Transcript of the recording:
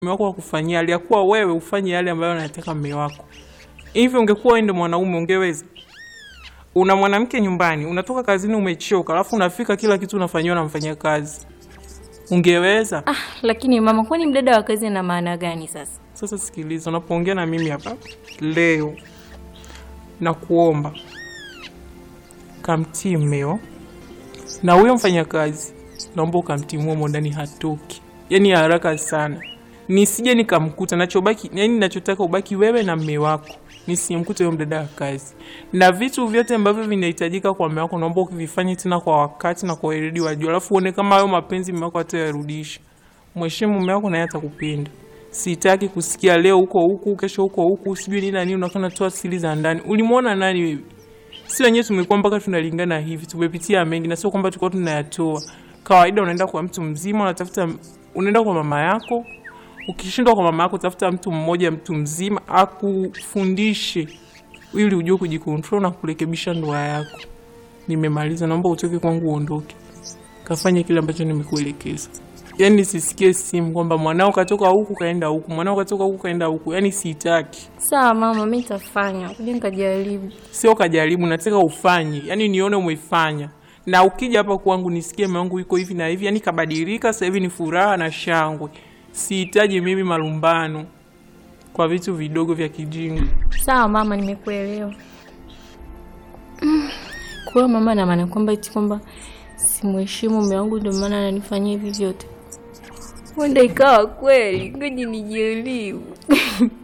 mume wako akufanyia, aliyakuwa wewe ufanye yale ambayo anataka mume wako. Hivi ungekuwa wewe ndio mwanaume ungeweza? Una mwanamke nyumbani, unatoka kazini umechoka, alafu unafika kila kitu unafanyiwa na mfanyia kazi, ungeweza? Ah, lakini mama, kwani mdada wa kazi ana maana gani sasa? Sasa sikiliza, unapoongea na mimi hapa leo, na kuomba kamtii mmeo na huyo mfanyakazi, naomba ukamtimua mo ndani, hatoki yani haraka sana, nisije nikamkuta. Nachobaki yani, nachotaka ubaki wewe na mme wako, nisimkute huyo mdada wa kazi, na vitu vyote ambavyo vinahitajika kwa mme wako, naomba ukivifanye tena kwa wakati na kwa weledi wa juu, alafu uone kama hayo mapenzi mme wako atayarudisha. Mheshimu mme wako, naye atakupenda. Sitaki kusikia leo huko huku, kesho huko huku, sijui nini na nini, unakuwa unatoa siri za ndani. Ulimwona nani wewe? Si wenyewe tumekuwa mpaka tunalingana hivi, tumepitia mengi, na sio kwamba tulikuwa tunayatoa. Kawaida unaenda kwa mtu mzima, unatafuta, unaenda kwa mama yako. Ukishindwa kwa mama yako, tafuta mtu mmoja, mtu mzima akufundishe, ili ujue kujikontrol na kurekebisha ndoa yako. Nimemaliza, naomba utoke kwangu, uondoke, kafanye kile ambacho nimekuelekeza. Yani sisikie simu kwamba mwanao katoka huku kaenda huku, mwanao katoka huku kaenda huku. Yani sitaki, Sawa mama, mi nitafanya, kuja nikajaribu. sio kajaribu, nataka ufanye, yani nione umefanya, na ukija hapa kwangu nisikie mume wangu yuko hivi na hivi, yani kabadilika, sasa hivi ni furaha na shangwe. Sihitaji mimi malumbano kwa vitu vidogo vya kijinga. Sawa mama, nimekuelewa. Mm, Kwa hiyo mama, na maana kwamba eti kwamba simheshimu mume wangu ndio maana ananifanyia hivi vyote. Huenda ikawa kweli, ngoja nijaribu.